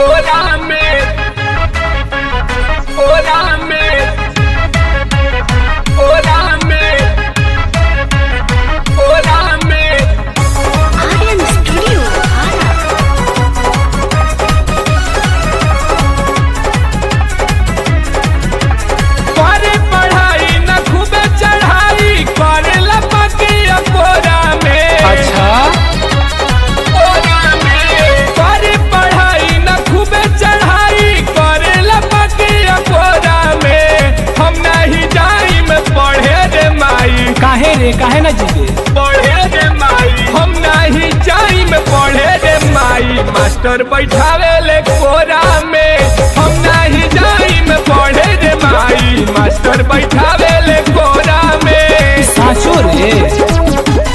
Hola, me. Hola, me. Hola, me. Hola, me. Aryan Studio, Ara. करे पढ़ाई न खूबे चढ़ाई करे लपकी अकोरा में अच्छा कोरा में करे पढ़ाई न खूबे चढ़ाई करे लपकी अकोरा में हम नहीं जाई में पढ़े रे माई काहे रे काहे ना जीते पढ़े रे माई हम नहीं जाई में पढ़े रे माई मास्टर बैठावे ले कोरा में हम नहीं जाई में पढ़े रे माई मास्टर बैठावे ले कोरा में साचो रे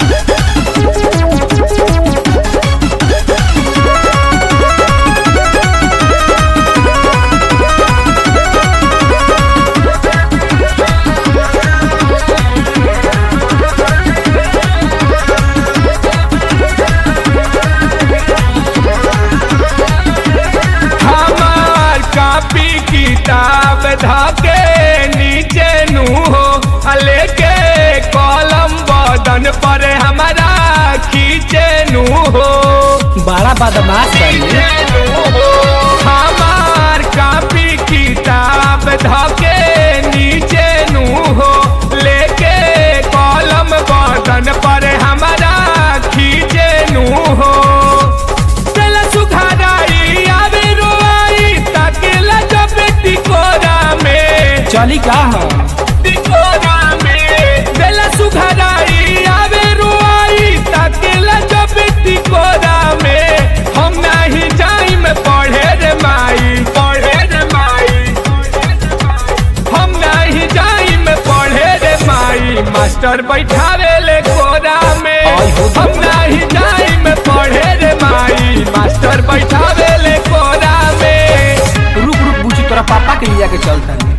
हमार कापी किताब धके नीचे नु हो लेके कलम बदन पर हमारा खींचे नु हो बड़ा बदमाश है हमार कापी किताब धके नीचे नु हो लेके कलम बदन पर हमारा खींचे नु हो चल सुघाराई आवे रोआई ताकेला जब टिकोरा में चली का हम टिकोरा में बेला सुघाराई आवे रोआई ताकेला जब टिकोरा में हम नहीं जाई में पढ़े रे माई पढ़े रे माई हम नहीं जाई में पढ़े रे माई मास्टर बैठावे ले कोरा में आई हो तो। हम नहीं जाई में पढ़े रे माई मास्टर बैठावे ले कोरा में रुक रुक बुझी तोरा पापा के लिया के चलता है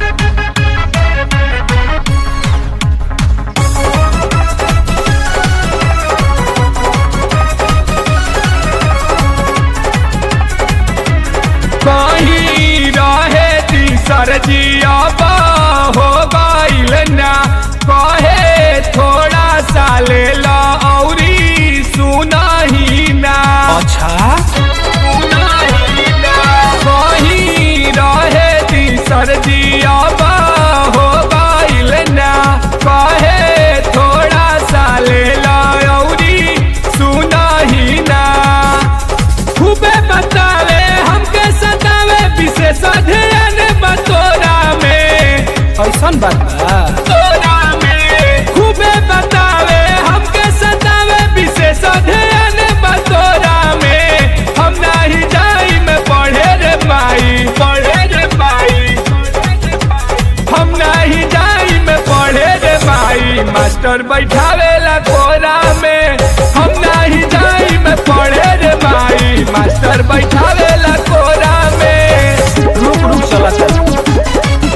कहीं रहे तीसर जियाबा हो गईल ना कहे थोड़ा सा ले ला औरी सुनाही ना अच्छा सुनाही ना कहीं रहे तीसर जियाबा हो गईल ना कहे थोड़ा सा ले ला औरी सुनाही ना खूबे बतावे हमके सतावे विशेष अध्ययन बतोरा में ऐसन बात बा तोरा में खूबे बतावे हमके सतावे विशेष अध्ययन बतोरा में हम नहीं जाई में पढ़े रे माई पढ़े रे माई हम नहीं जाई में पढ़े रे माई मास्टर बैठावे ला कोरा में हम नहीं जाई में पढ़े रे माई मास्टर बैठावे ला कोरा में रुक रुक चला चल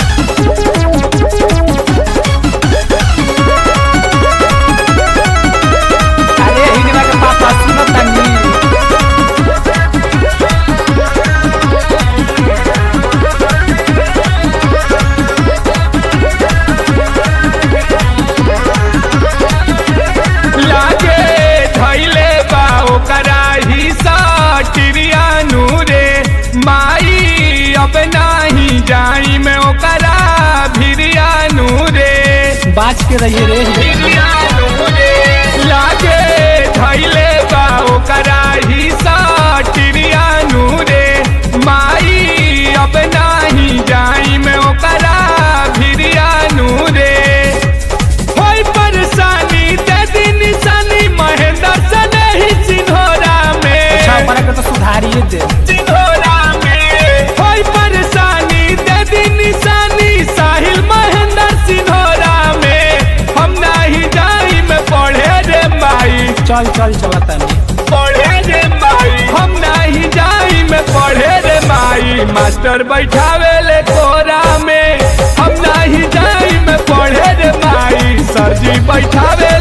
अरे हिनवा के पापा सुनत तनी लागे धैले बा ओकरा ही साटिरिया नूरे माई अब नाही जाई में ओकरा भिरिया नूरे बाज के रहिए रे भिरिया नूरे लागे धैले बा ओकरा ही साटिरिया नूरे माई अब नाही जाई में ओकरा भिरिया नूरे होई परेशानी दे दी निशानी महेंद्र से नहीं सिंघोरा अच्छा में बड़ा के तो सुधारिए दे सिंघोरा में होई परेशानी दे दी निशानी साहिल महेंद्र सिंघोरा में हम नहीं जाई में पढ़े रे माई चल चल चला तनी पढ़े रे माई हम नहीं जाई में पढ़े रे माई मास्टर बैठावे ले कोरा में हम नहीं जाई में पढ़े रे माई सरजी बैठावे